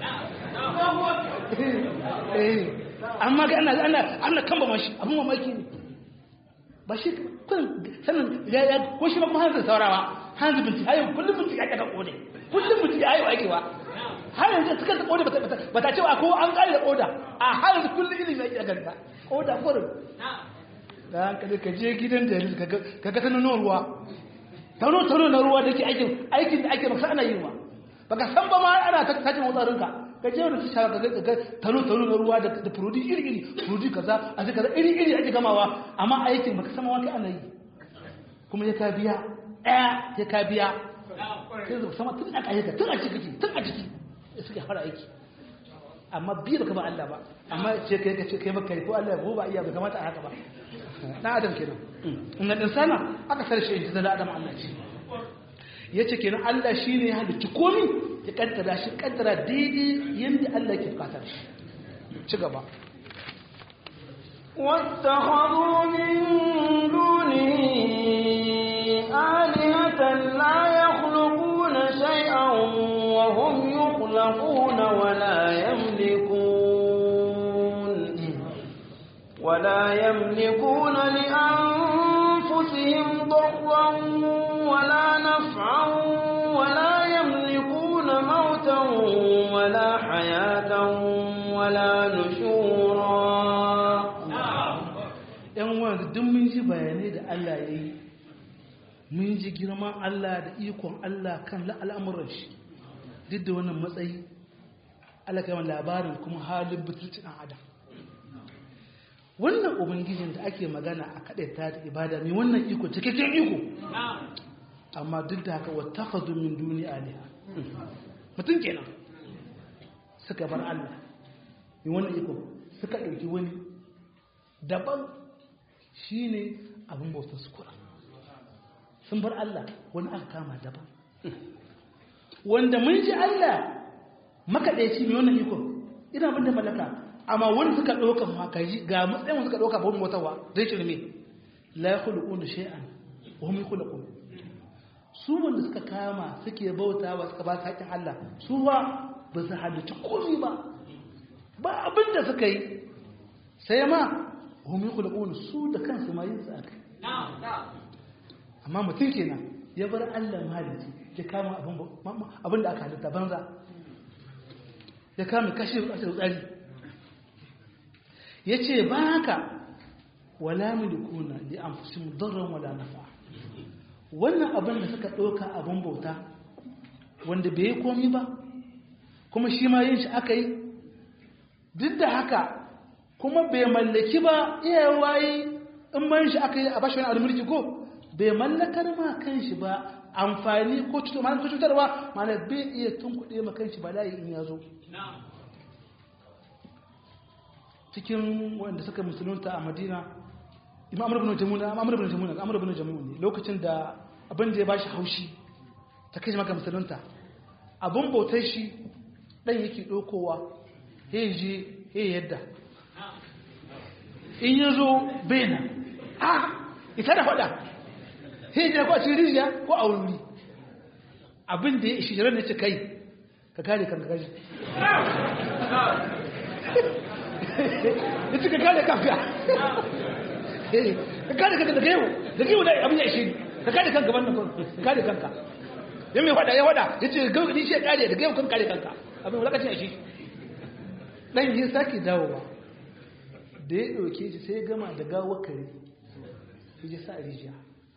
amma ga ana ana ana kamba mashi abin mamaki ne ba shi kurin sanin ya ya ko shi ba kuma hanzu saurawa hanzu binci hayo kullum binci ya kada kode kullum binci ya hayo aikewa har yanzu suka ta kode ba ta cewa ko an kare da koda a har yanzu kullum ilimi ya ganta koda kurin da hankali ka je gidan da ka ga sanin ruwa tano tano na ruwa da ke aikin aikin da ake maka ana yi wa baka san ba ma ana ta tajin wutsarinka ka je wani tasha ka ga tano tano na ruwa da furudi iri iri furudi kaza a ji kaza iri iri ake gamawa amma aikin baka san ma kai ana yi kuma ya ka biya ɗaya ya ka biya sai zai sama tun a ƙayyaka tun a ciki tun a ciki suke fara aiki amma biyu baka ba Allah ba amma ce kai ka ce kai baka ko Allah ya ba iya bai kamata a haka ba na adam kenan inna insana aka sarshe in da adam Allah ce yace kenan Allah shine ya halicci komai ya kaddara shi kaddara daidai yanda Allah ke bukatar shi ci gaba واتخذوا من دونه آلهة لا يخلقون شيئا وهم يخلقون ولا يملكون ولا يملكون لأنفسهم ضرا ولا نفعا ولا يملكون موتا ولا حياة ولا نشورا ‘yan wanzu duk mun ji bayanai da Allah ya yi mun ji girman Allah da ikon Allah kan al'amuran shi duk da wannan matsayi Allah kai labarin kuma halin butulci ɗan adam wannan ubangijin da ake magana a kaɗai ta da ibada mai wannan iko cikakken iko amma duk da haka wata hazo min duni aliha mutum kenan suka bar Allah mai wannan iko suka ɗauki wani daban shi ne abin bautar su kura sun bar Allah wani aka kama daban wanda mun ji Allah makaɗaici mai wannan iko ina abin da malaka amma wani suka ɗauka makaji ga matsayin suka ɗauka babban motarwa zai kirme la ya kulu ƙunu shay'an wa hum yakhluqun su wanda suka kama suke bauta wa suka ba su haƙin Allah su ba ba su halicci komai ba ba abin da suka yi sai ma hum yakhluqun su da kansu ma yin sa kai amma mutum kenan ya bar Allah mahalici ya kama abin da aka halitta banza ya kama kashe tsari ya ce ba haka wala milikuna li anfusihim darran wala nafa wannan abin da suka ɗauka abin bauta wanda bai yi komi ba kuma shi ma yin shi aka yi duk da haka kuma bai mallaki ba iya waye in man shi aka yi a bashi wani almulki ko bai mallakar ma kan shi ba amfani ko cutarwa mana bai iya tunkuɗe ma kan shi ba layi in ya zo cikin wanda suka musulunta a madina imam amur bin jamuna amur bin jamuna amur bin jamuna ne lokacin da abin da ya bashi haushi ta kai maka musulunta abin bautar shi dan yake dokowa ya je ya yadda in ya zo bena a ita da faɗa ya je ko a cikin rijiya ko a wuri abin da ya ishi jiran ya ce kai ka kare kanka kaji ya cika kare kanka ka kare kanka daga yau daga yau da abin ya ishe ni ka kare kanka wannan ka kare kanka ya mai wada ya wada ya ce gaugani shi ya kare daga yau kan kare kanka abin wulakacin ya shi dan yi sake dawowa da ya ɗauke shi sai ya gama da gawar kare ya ji sa rijiya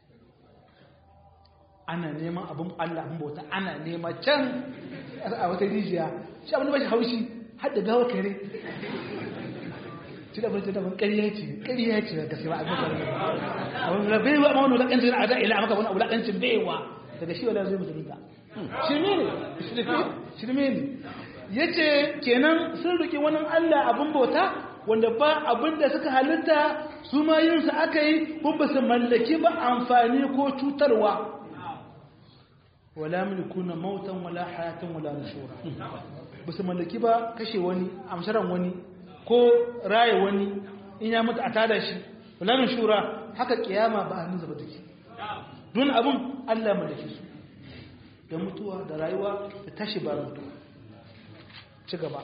ana neman abin allah abin bauta ana nema can a wata rijiya shi abin da ba shi haushi har da gawar kare shi da abin da ban ƙarya ce ƙarya ce ga sai ba abin da abin da bai wa ma wani wulakancin a da ila maka wani wulakancin baiwa daga shi wala zai musulunta shirme ne shirme ne ya ce kenan sun riƙe wani allah abin bauta wanda ba abinda suka halitta su ma yin su aka yi ko ba su mallaki ba amfani ko cutarwa wala mulkuna mautan wala hayatan wala nushura ba su mallaki ba kashe wani amsaran wani ko raye wani in ya mutu a tada shi wala nushura haka kiyama ba hannun zaba take don abun Allah ya mallake su da mutuwa da rayuwa da tashi ba mutuwa ci gaba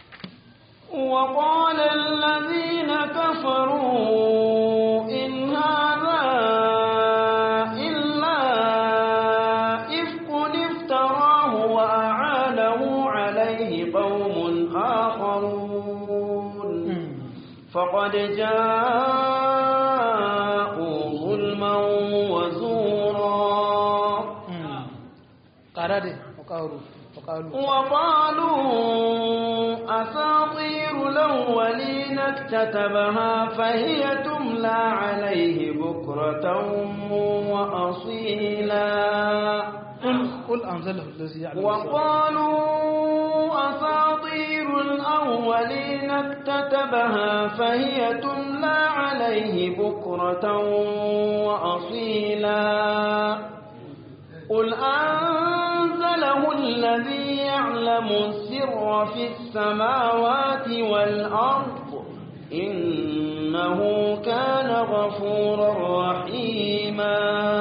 وقال الذين كفروا إن هذا إلا إفك افتراه وأعانه عليه قوم آخرون فقد جاءوا ظلما وزورا قرأ وقالوا وقالوا وقالوا أساطير الأولين اكتتبها فهي تملى عليه بكرة وأصيلا قل قل أنزله الذي يعلم وقالوا أساطير الأولين اكتتبها فهي تملى عليه بكرة وأصيلا قل أنزله الذي يعلم السر في السماوات والأرض إنه كان غفورا رحيما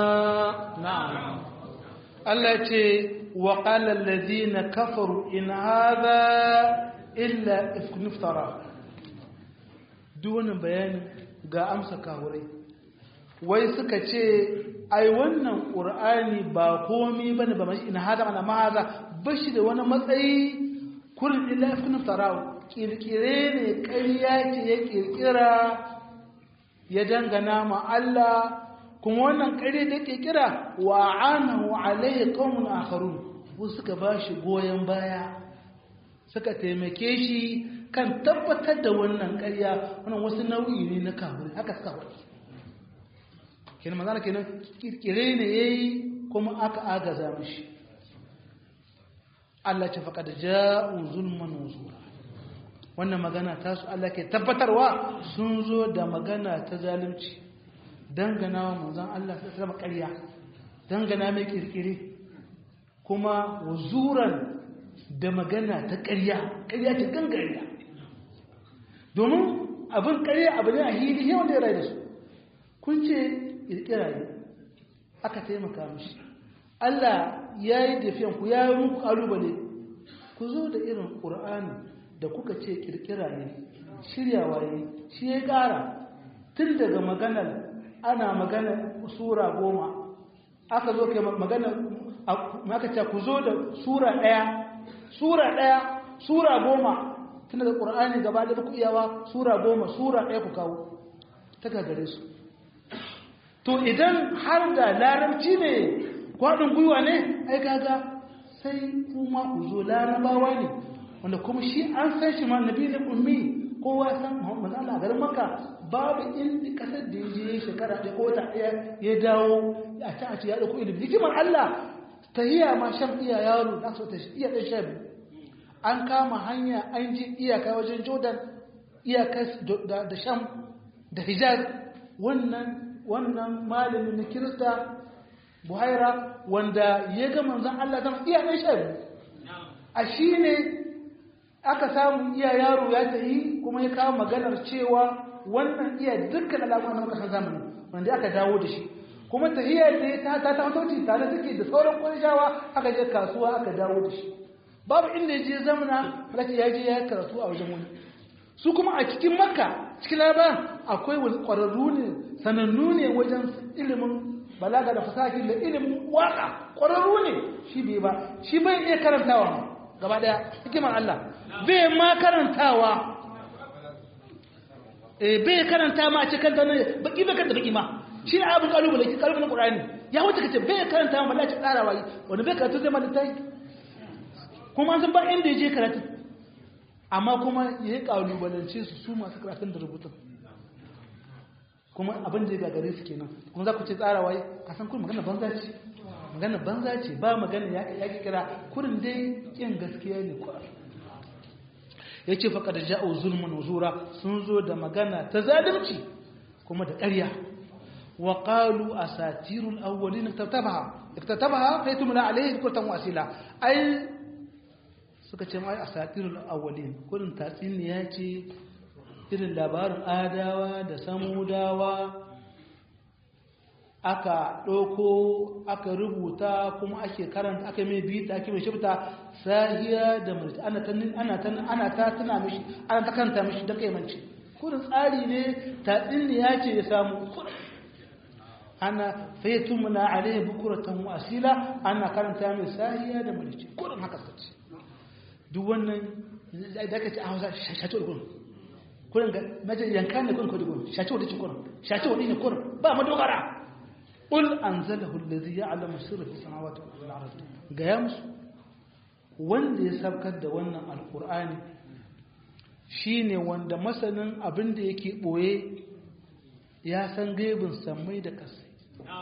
نعم التي وقال الذين كفروا إن هذا إلا إفك نفترى دون بيان ga amsa kahurai wai suka ce ai wannan ƙur'ani ba komi bane ba mashi ina hada mana mahaza bashi da wani matsayi kurin illa ifkin farao kirkire ne ƙarya ce ya kirkira ya dangana ma Allah kuma wannan ƙarya da kirkira wa anahu alaihi qaumun akharun wasu suka bashi goyen baya suka taimake shi kan tabbatar da wannan ƙarya wannan wasu nau'i ne na kafiri haka suka faɗi kenan magana kenan kirkire ne yayi kuma aka agaza mishi Allah ce faqad ja'u zulman wuzura wannan magana ta su Allah ke tabbatarwa sun zo da magana ta zalunci dangana wa manzon Allah ta zama ƙarya dangana mai kirkire kuma wuzuran da magana ta ƙarya ƙarya ta gangariya domin abin ƙarya abu ne a hili yawan da ya rai da su kun ce kirkira ne aka taimaka mishi Allah ya yi tafiyan ku ya yi muku kalubale ku zo da irin ƙur'ani da kuka ce kirkira ne shiryawa ne shi ya ƙara tun daga maganar ana magana sura goma aka zo kai magana aka ce ku zo da sura ɗaya sura ɗaya sura goma tun daga ƙur'ani gaba da ku iyawa sura goma sura ɗaya ku kawo ta gagare su to idan har da larabci ne kwaɗin gwiwa ne ai kaga sai kuma ku zo larabawa ne wanda kuma shi an san shi ma nabi ne ummi kowa san Muhammad Allah garin Makka babu inda kasar da yaje shekara ɗaya ko wata ɗaya ya dawo a ta a ce ya dauko ilimi hikimar Allah tahiya ma shan iya yaro da so ta iya dan shan an kama hanya an ji iyaka wajen Jordan iyaka da Sham da Hijaz wannan wannan malamin na Kirista Buhaira wanda ya ga manzon Allah zama iya dan shan a shine aka samu iya yaro ya tayi kuma ya kawo maganar cewa wannan iya dukkan alamun na kasar zamani wanda aka dawo da shi kuma tahiyya da ta ta ta sauci tare take da sauran kwarishawa aka je kasuwa aka dawo da shi babu inda ya je zamana malaki ya je ya karatu a wajen wani su kuma a cikin makka cikin labaran akwai wani ƙwararru ne sanannu ne wajen ilimin balaga da fasahi da ilimin waka ƙwararru ne shi bai ba shi bai iya karantawa gaba daya hikimar Allah bai ma karantawa eh bai karanta ma a cikin ta ne baki bai karanta baki ma shi ne abin kalubale ki kalubale Qur'ani ya wuce kace bai karanta ma Allah ya tsara wai wanda bai karatu zai ma littafi kuma an san ba inda yaje karatu amma kuma ya yi kalubalance su su masu karatun da rubutun kuma abin da ya gagare su kenan kuma za ku ce tsara wai ka san kun magana banza ce magana banza ce ba magana ya kira kurin dai kin gaskiya ne kuwa yace faqad ja'u zulmun wuzura sun zo da magana ta zalunci kuma da ƙarya wa qalu asatirul awwalin iktatabaha iktatabaha fa yatumla alayhi kurtan wasila ai suka ce mai asatirul awwalin kurin tatsiniya ce irin labarin adawa da samudawa aka ɗauko aka rubuta kuma ake karanta aka mai bita ake mai shifta sahiya da mulki ana ta ana ta ana ta tana mishi ana ta kanta mishi da kaimanci kurin tsari ne tatsiniya ce ya samu ana faytumna alayhi bukuratan wa asila ana karanta mai sahiya da mulki kurin haka sace duk wannan da aka ce a Hausa shato da kurin kurin ga mace yanka ne kurin kurin kurin shato da kurin shato ne kurin ba madogara qul anzalahu allazi ya'lamu sirra fis samawati wal ardi ga ya musu wanda ya sabkar da wannan alqur'ani shine wanda masanin abin da yake boye ya san gaibin sammai da kasai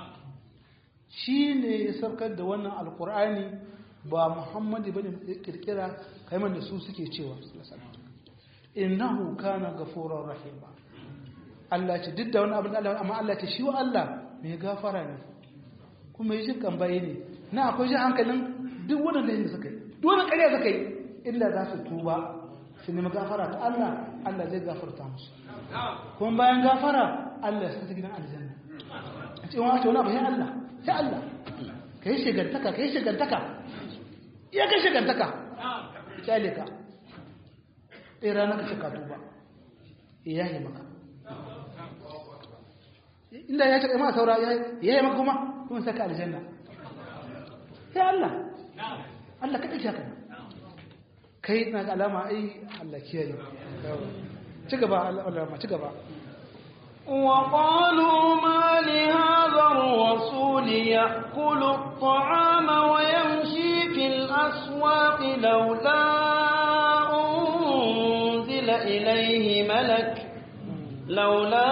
shine ya sabkar da wannan alqur'ani ba muhammadu bane kirkira kaiman da su suke cewa innahu kana ghafurur rahima Allah ce duk da wani abin Allah amma Allah ce shi wa Allah mai gafara ne kuma yi jin kambaye ne na akwai shi hankalin duk wannan lahin da suka yi duk wannan ƙarya suka yi illa za su tuba su nemi gafara ta Allah Allah zai gafarta musu kuma bayan gafara Allah ya sa gidan aljanna a ce wani wani abu sai Allah sai Allah ka yi shigantaka ka yi shigantaka iya kai shigantaka kyale ka ɗaya rana ka shaka tuba ya yi maka inda ya ce ma saura ya yi maka kuma kuma saka aljanna sai Allah Allah kaɗai shaka kai na ga alama ai Allah kiyaye ci gaba Allah ma ci gaba وقالوا ما لهذا الرسول يأكل الطعام ويمشي في الأسواق لولا أنزل إليه ملك لولا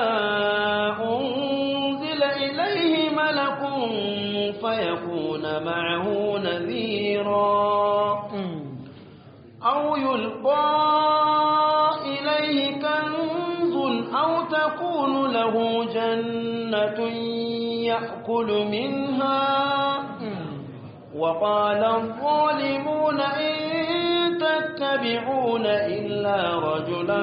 أنزل إليه ملك فيكون معه نذيرا أو يلقى إليه كنز أو تكون له جنة يأكل منها وقال الظالمون إن تتبعون إلا رجلا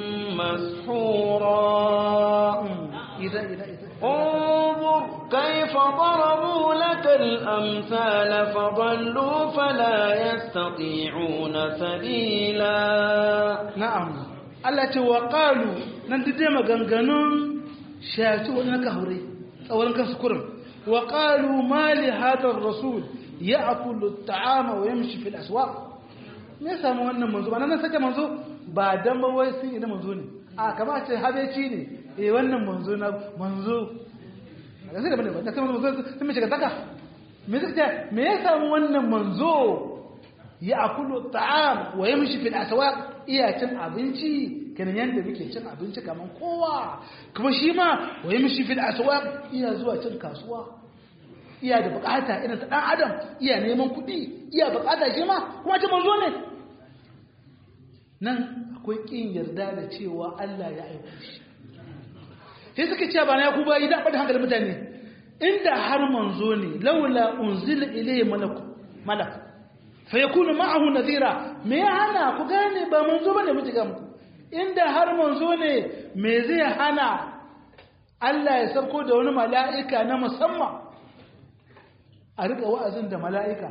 مسحورا إذا إذا إذا انظر كيف ضربوا لك الأمثال فضلوا فلا يستطيعون سبيلا na'am Allah ce wa qalu nan duk dai maganganun shaci wani ka haure tsawon kansu kurin wa qalu ma li hadha ar-rasul ya'kulu at-ta'ama wa yamshi fil aswaq me samu wannan manzo ba nan sake manzo ba dan ba wai sun ina manzo ne a kama ce habeci ne eh wannan manzo na manzo a sai da bane ba da sai manzo sun me shiga saka me zai me ya samu wannan manzo ya akulu ta'am wa yamshi fil aswaq iya cin abinci kenan yanda muke cin abinci kaman kowa kuma shi ma wa yamshi fil aswaq iya zuwa cin kasuwa iya da bukata irin ta dan adam iya neman kuɗi iya bukata shi ma kuma ce manzo ne nan akwai kin yarda da cewa Allah ya aiko shi sai suka ce ba na ku ba idan bada hankalin mutane inda har manzo ne laula unzila ilayhi malaku malak fa yakunu ma'ahu nadhira me ya hana ku gane ba manzo bane mu jiga muku inda har manzo ne me zai hana Allah ya sauko da wani mala'ika na musamman a rika wa'azin da mala'ika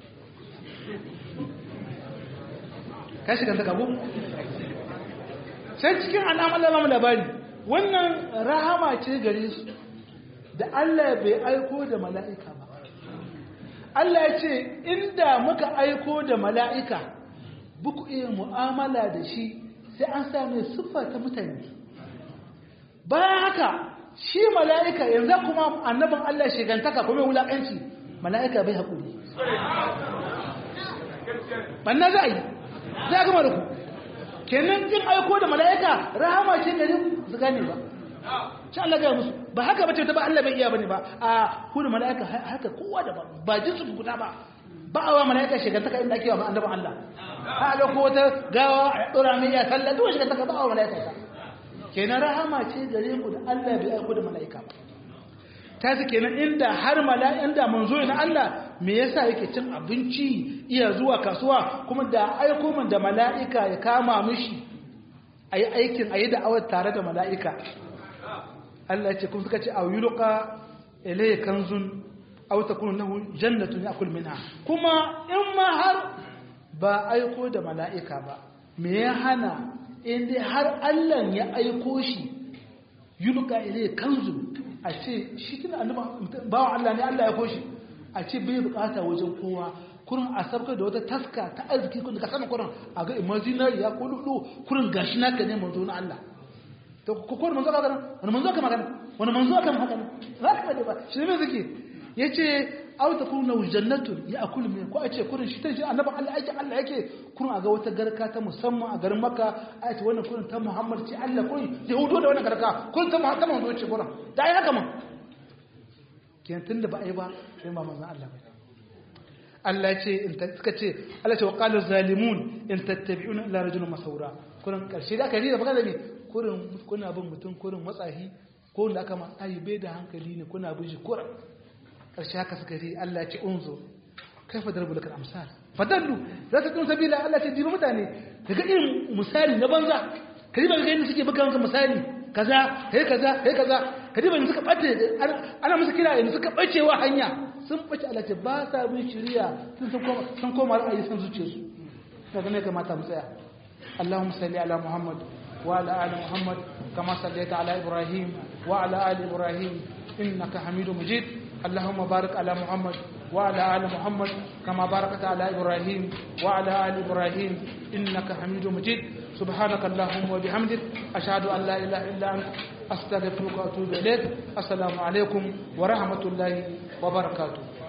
ka shiga ta kabu sai cikin al'amar lamar labari wannan rahama ce gare su da Allah bai aiko da mala'ika ba Allah ya ce inda muka aiko da mala'ika buku iya mu'amala da shi sai an same siffa ta mutane bayan haka shi mala'ika yanzu kuma annabin Allah shigantaka kuma wulaƙanci mala'ika bai haƙuri banna za a yi za a gama da ku kenan kin aiko da mala'ika rahama ce gare su gane ba shi Allah ga musu ba haka bace ta ba Allah bai iya bane ba a hudu mala'ika haka kowa da ba ba jinsu guda ba ba a wa mala'ika shekantaka inda ake wa annabin Allah a da ko wata gawa a ɗora mai ya sallah duk shekantaka ba a wa mala'ika ta kenan rahama ce gare ku da Allah bai aiko da mala'ika ba ta ce kenan inda har mala'in da manzo na Allah me yasa yake cin abinci iya zuwa kasuwa kuma da aiko min da mala'ika ya kama mishi ayi aikin ayi da'awar tare da mala'ika Allah ya ce kuma suka ce a yulqa ilayya kanzun aw takunu lahu jannatun yakul minha kuma in ma har ba aiko da mala'ika ba me ya hana in dai har Allah ya aiko shi yulqa ilayya kanzun a ce shi tuna annabi bawa Allah ne Allah ya aiko shi a ce bai bukata wajen kowa kurin a sabka da wata taska ta arziki kun ka sanin kurin a ga imaginary ya ko lulu kurin gashi naka ne manzo na Allah to ko ko manzo ka gana wani manzo ka magana wani manzo ka magana za ka bade ba shi ne zake yace aw takunu jannatun ya akul min ko a ce kurin shi tace annabi Allah yake Allah yake kurin a ga wata garka ta musamman a garin Makka a ce wannan kurin ta Muhammad ce Allah kurin yahudo da wannan garka kurin ta Muhammad manzo ce kurin da ai haka man kenan tunda ba ai ba sai ba manzon Allah ba Allah ya ce in suka ce Allah ce wa qala zalimun in tattabi'una illa rajulun masawra kurin karshe da aka yi da baka da me kurin kuna bin mutum kurin matsahi ko da aka ma ai bai da hankali ne kuna bin shi kurin karshe haka suka yi Allah ya ce unzo kaifa darbu lakal amsal fadallu za ta kun sabila Allah ce dibi mutane daga irin misali na banza kaji ba ga yadda suke buga maka misali kaza kai kaza kai kaza kaji ba suka bace ana musu kira yanzu suka bacewa hanya sun bace Allah ce ba sa bin shiriya sun san koma sun koma ra'ayi san zuciyarsu daga ne kamata mu tsaya Allahumma salli ala Muhammad wa ala ali Muhammad kama sallaita ala Ibrahim wa ala ali Ibrahim innaka Hamidum Majid اللهم بارك على محمد وعلى آل محمد كما باركت على إبراهيم وعلى آل إبراهيم إنك حميد مجيد سبحانك اللهم وبحمدك أشهد أن لا إله إلا أنت أستغفرك وأتوب إليك السلام عليكم ورحمة الله وبركاته